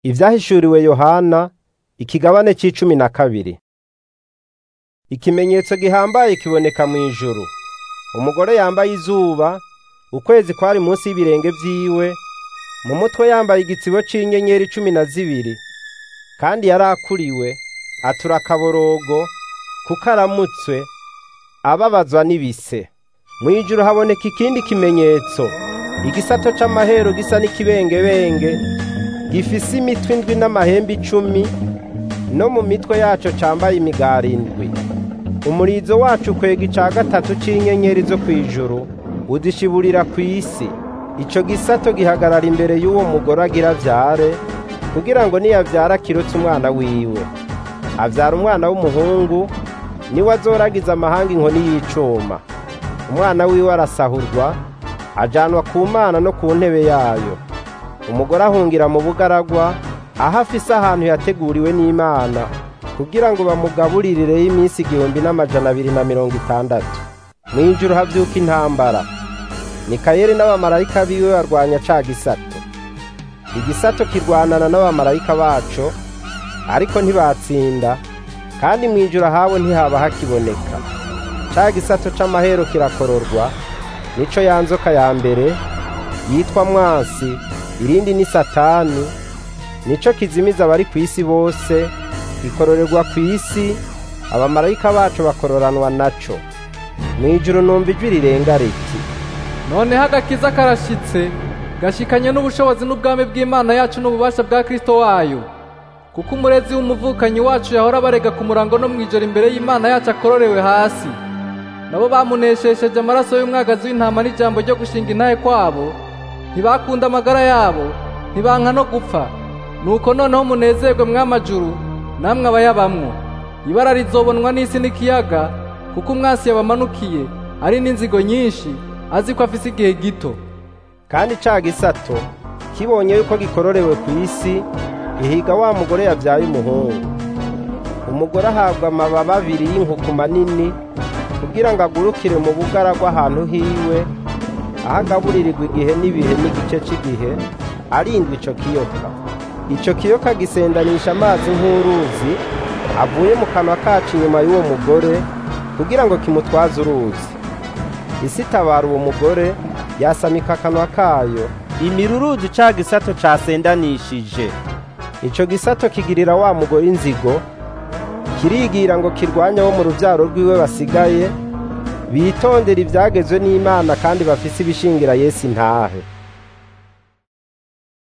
Ivyahishuriwe Yohana ikigabane c'icumi na kabiri. Ikimenyetso gihambaye kiboneka mw'ijuru. Umugore yambaye izuba, ukwezi kwari munsi y'ibirenge vyiwe, mu mutwe yambaye igitsibo c'inyenyeri cumi na zibiri, kandi yari akuriwe, atura akaborogo, kuko aramutswe, ababazwa n'ibise. Mw'ijuru haboneka ikindi kimenyetso, igisato c'amahero gisa n'ikibengebenge, gifise imitwe indwi n'amahembe icumi, no mu mitwe yaco cambaye imigari indwi. Umurizo waco ukwega ica gatatu c'inyenyeri zo kw'ijuru, udishiburira kw'isi. Ico gisato gihagarara imbere y'uwo mugore agira avyare, kugira ngo niyavyara akirutse umwana wiwe. Avyara umwana w'umuhungu, niwe azoragiza amahanga inkoni y'icuma. Umwana wiwe arasahurwa, ajanwa ku Mana no ku ntebe yayo. Umugore ahungira mu bugaragwa, aho afise ahantu yateguriwe n'Imana, kugira ngo bamugaburireyo iminsi igihumbi n'amajana abiri na mirongo itandatu. Mw'ijuru havyuka intambara. Mikayeli n'abamarayika biwe barwanya ca gisato. Igisato kirwanana n'abamarayika baco, ariko ntibatsinda, kandi mw'ijuru ahabo ntihaba hakiboneka. Ca gisato c'amahero kirakororwa, nico ya nzoka ya mbere, yitwa Mwansi, irindi ni Satani, nico kizimiza abari kw'isi bose, gikororerwa kw'isi, abamarayika baco bakororanwa naco. Mw'ijuru numva ijwi rirenga riti, noneho agakiza karashitse gashikanye n'ubushobozi n'ubwami bw'Imana yacu n'ububasha bwa Kristo wayo kuko umurezi w'umuvukanyi wacu yahora barega ku murango no mw'ijoro imbere y'Imana yacu akororewe hasi nabo bamuneshesheje amaraso y'umwagazi w'intama n'ijambo ryo gushinga intahe kwabo ntibakunda amagara yabo ntibanka no gupfa nuko noneho munezerwe mw'amajuru namwe abayabamwo ibara rizobonwa n'isi n'ikiyaga kuko umwasi yabamanukiye ari n'inzigo nyinshi azi ko afise igihe gito kandi ca gisato kibonye yuko gikororewe kw'isi gihiga wa mugore yavyaye umuhungu. Umugore ahabwa amababa abiri y'inkuku manini kugira ngo agurukire mu bugaragwa ahantu hiwe, aho agaburirirwa igihe n'ibihe n'igice c'igihe, arindwa ico kiyoka. Ico kiyoka gisendanisha amazi nk'uruzi avuye mu kanwa kaco inyuma y'uwo mugore kugira ngo kimutwaze uruzi. Isi itabara uwo mugore yasamika akanwa kayo imiruruzi ca gisato casendanishije. Ico gisato kigirira wa mugore inzigo, kirigira ngo kirwanye abo mu ruvyaro rwiwe basigaye, bitondera ivyagezwe n'Imana kandi bafise ibishingira Yesu intahe.